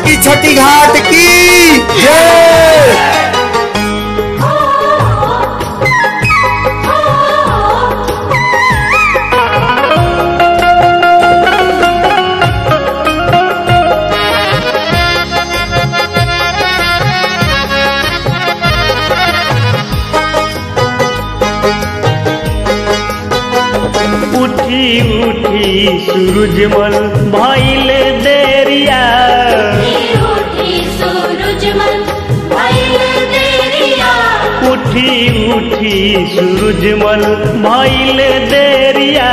की छठी घाट की जय उठी उठी सूरजमल भइल देरिया उठी उठी सूरजमल भइल देरिया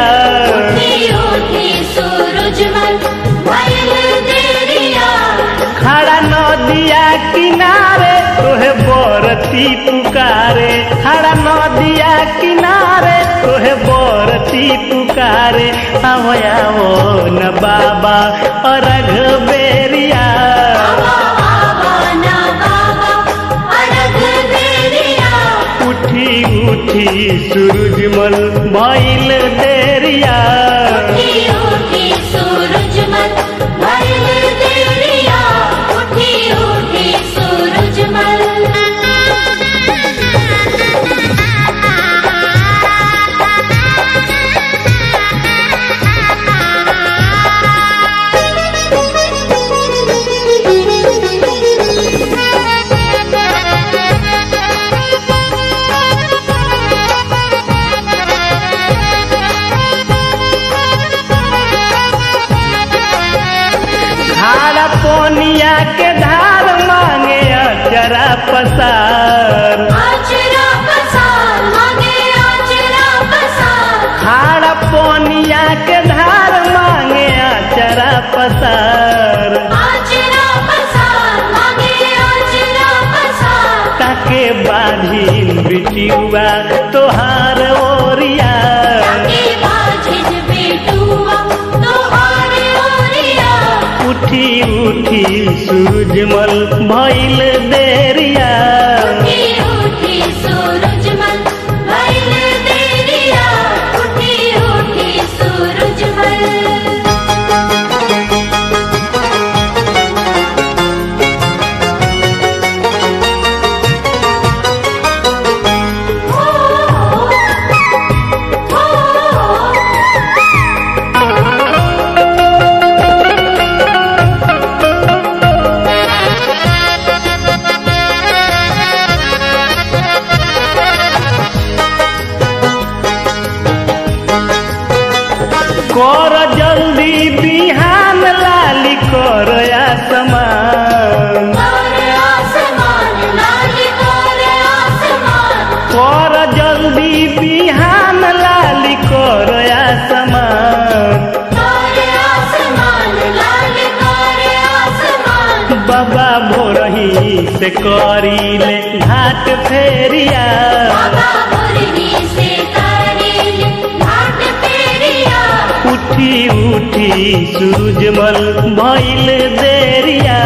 खड़ा नदिया किनारे तोहे बरती पुकारे खड़ा नदिया किनारे तोहे बरती पुकारे आवो आवो न बाबा अरघ बेरिया उठी उठी सूरजमल भइल देरिया खारा पोनिया के धार मांगे अचरा पसार खारा पोनिया के धार मांगे अचरा पसार ताके बाधिन बिटियुआ तोहार ओरिया उठी उठी सूरजमल भइल देरिया कर जल्दी बिहान लाली कर आसमान कर जल्दी बिहान लाली कर आसमान बाबा भोरही से करीले घाट फेरिया उठी उठी सूरजमल भइल देरिया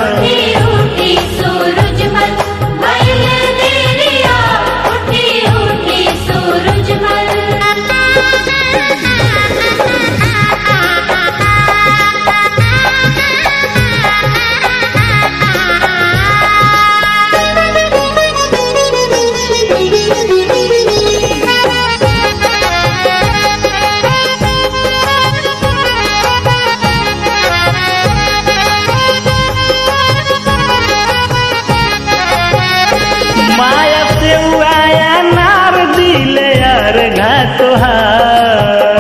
माया से आया नार दिले यार घा तोहार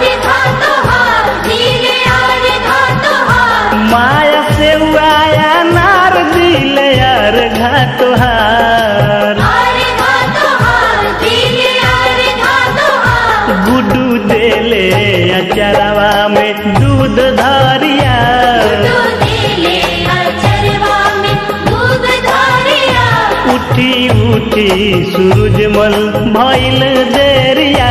माया से आया नार दिले यार घा तोहार गुडू देले अचरवा में दूध धरिया उठी उठी सूरजमल भइल देरिया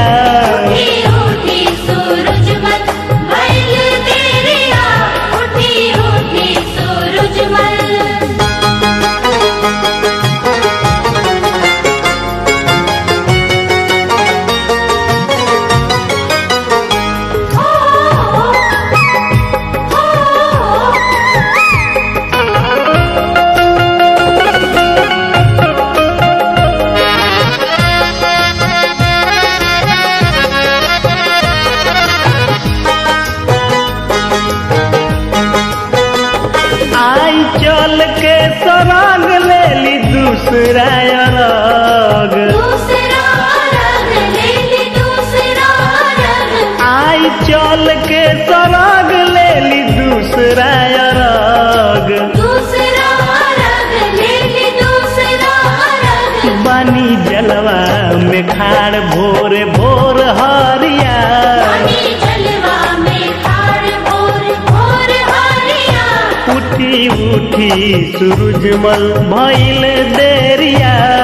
आई चल के सराग ले ली दूसरा अरग दूसरा रंग ले ली दूसरा रंग आई चल के सराग ले ली दूसरा अरग दूसरा रंग ले ली दूसरा रंग बानी जलवा में खाड़ भोर भोर हरिया पानी जलवा में खाड़ भोर भोर हरिया उठी उठी सूरजमल भइल देरिया